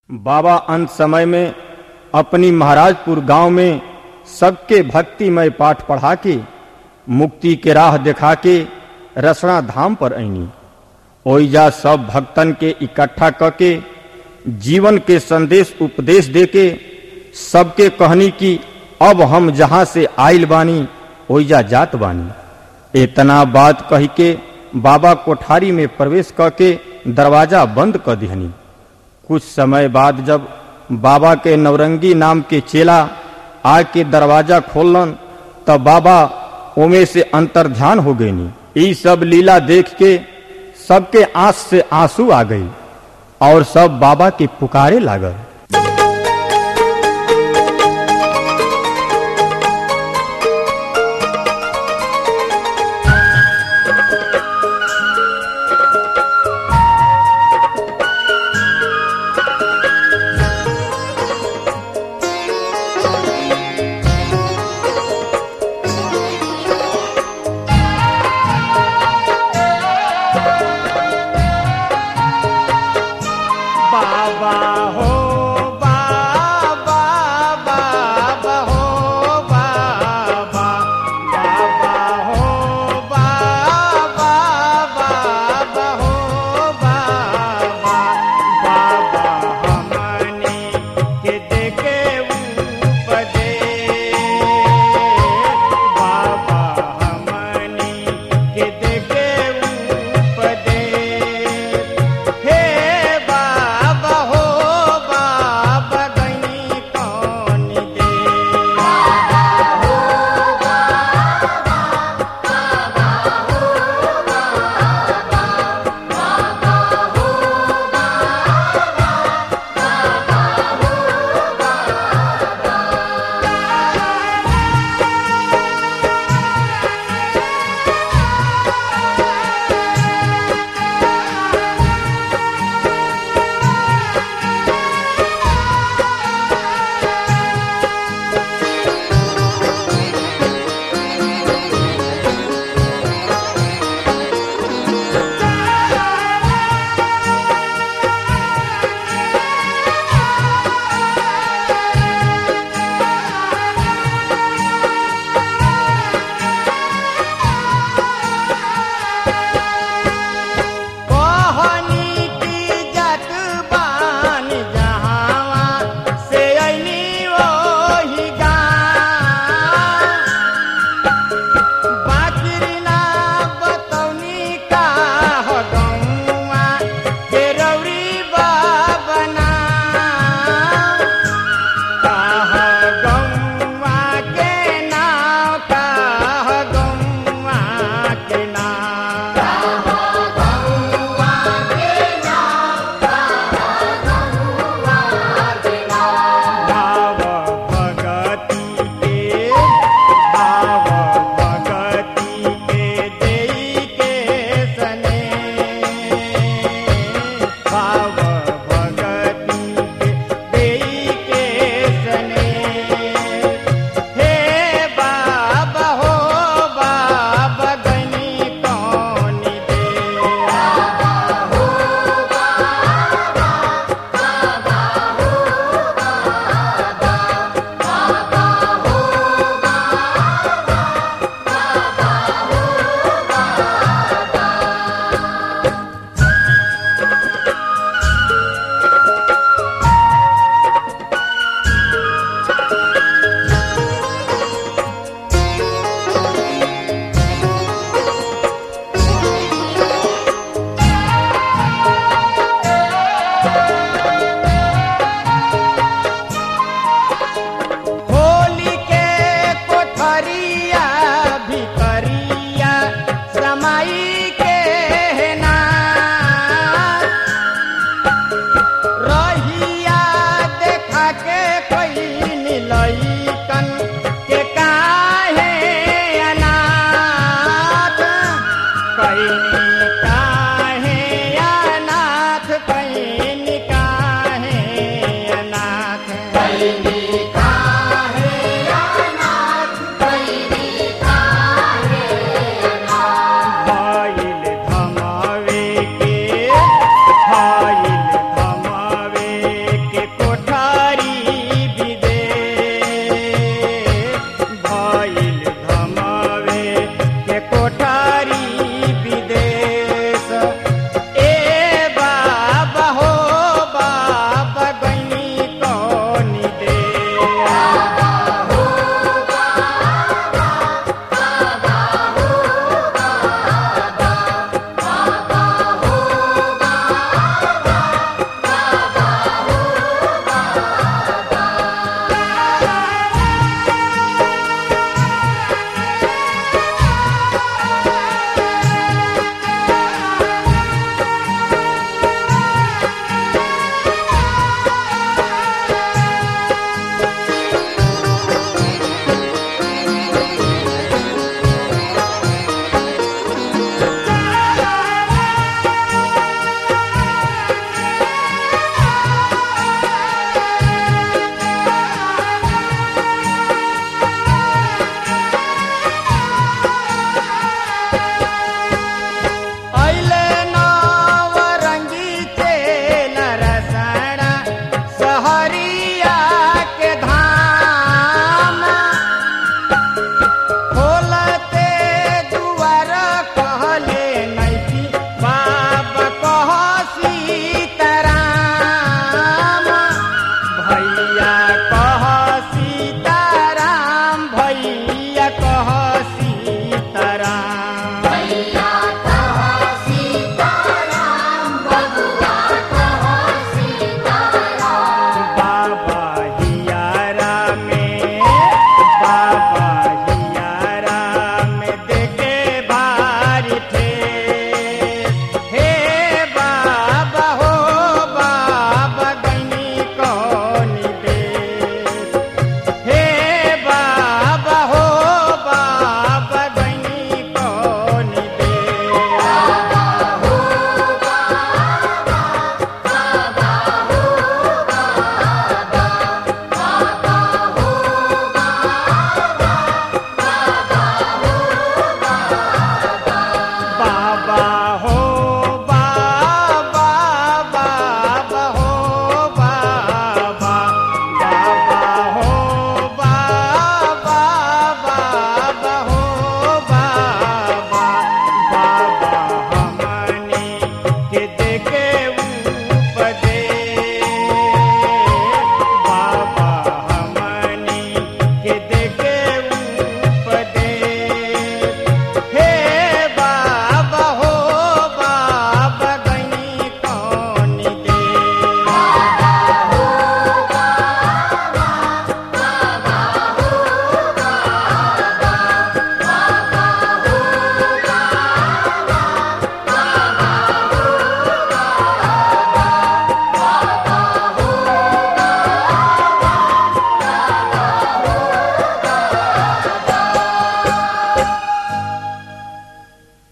बाबा अंत समय में अपनी महाराजपुर गांव में सबके भक्तिमय पाठ पढ़ा के मुक्ति के राह दिखा के रसना धाम पर आईनी ओइजा सब भक्तन के इकट्ठा क के जीवन के संदेश उपदेश दे के सबके कहनी कि अब हम जहाँ से आइल बानी ओइजा जात बानी इतना बात कही के बाबा कोठारी में प्रवेश क के दरवाजा बंद कर दिहनी कुछ समय बाद जब बाबा के नवरंगी नाम के चेला आके दरवाजा खोलन तब बाबा ओमे से अंतर ध्यान हो गईनी ई सब लीला देख के सबके आंख से आंसू आ गई और सब बाबा के पुकारे लागल बाबा हो